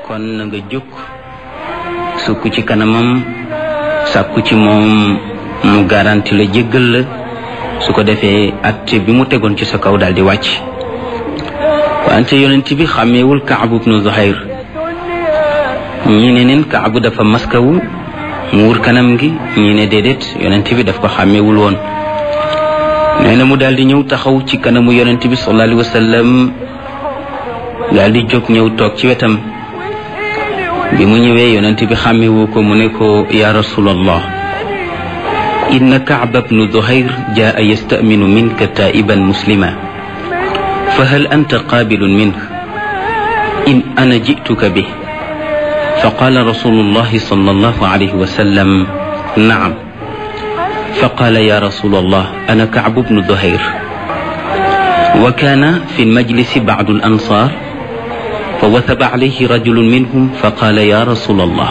kon na nga jóg sukk ci kanamam sàkku ci moom mu garanti la jéggal la su ko defee atte bi mu tegoon ci sa kaw daal di wàcc wante yonent bi xàmmeewul kaabu bnu zuhayr ñii ne neen kaabu dafa maskawu mu wur kanam gi ñii ne déedéet yonent bi daf ko xàmmeewul woon nee na mu daal di ñëw taxaw ci kanamu yonent bi sallallahu alayhi wa sallam daal di jóg ñëw toog ci wetam bi mu ñëwee yonent bi xàmmewu ko mu ne ko ya rasulallah inna kaaba bnu zuhayr jaa yastaminu minka taiban muslima fa hal anta qaabilun minh in ana jituka bih fa qaala rasulullahi sallallahu alayhi wa sallam naam fa qaala ya rasulallah ana kaabu bnu zuhayr wa kaana fi lmajlisi bacdu alansar fa wathaba alayhi rajulun minhum fa qaala ya rasulallah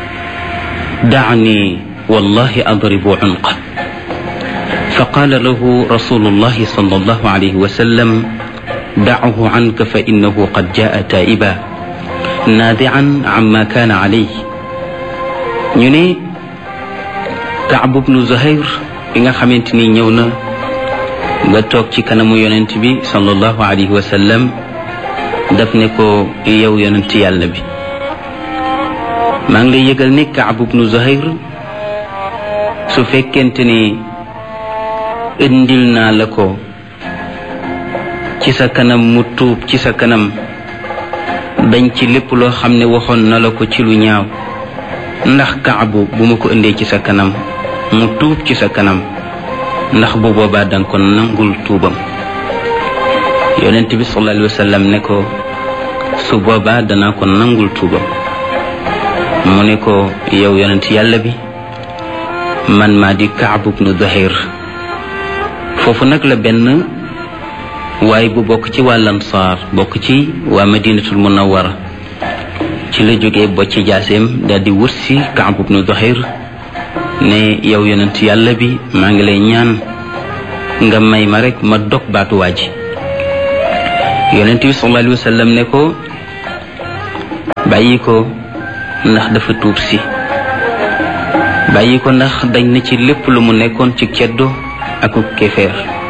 dacni wallahi adribu cunqa fa qaala lahu rasulullahi sallallahu alayhi wa sallam dachu canka fa innahu qad jaa taiba naadican amma kaana alayh ñu ne Kaab bnu Zuhayr bi nga xamante ni ñëw na nga toog ci kanamu yonent bi sallallahu alayhi wa sallam daf ne ko yow yonent yàlla bi maa ngi lay yëgal ne Kaab bnu Zuhayr su fekkente ni indil naa la ko ci sa kanam mu tuub ci sa kanam dañ ci lépp loo xam ne waxoon na la ko ci lu ñaaw ndax kaabu bu ma ko indee ci sa kanam mu tuub ci sa kanam ndax bu boobaa danga ko nangul tuubam yonent bi sallallahu alayhi wa sallam ne ko su boobaa danaa ko nangul tuubam mu ne ko yow yonent yàlla bi man maa di kaabu bnu Zuhayr foofu nag la benn waaye bu bokk ci waa Ansaar bokk ci waa Madinatul Munawwara ci la jógee bocci jaaseem daal di wut si Kaab bnu Zuhayr ne yow yonent yàlla bi maa ngi lay ñaan nga may ma rek ma dog baatu waa ji yonent bi sallallahu alayhi wa sallam ne ko bàyyi ko ndax dafa tuub si bàyyi ko ndax dañ na ci lépp lu mu nekkoon ci ceddo ak kéefeer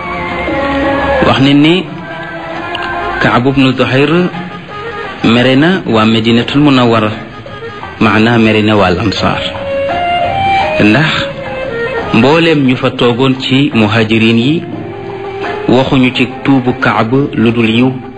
wax ne ni Kaab bnu Zuhayr mere na waa Madinatul Munawwara maanaa mere na waa Ansaar ndax mbooleem ñu fa toogoon ci muhajirin yi waxuñu ci tuubu Kaab lu dul yiw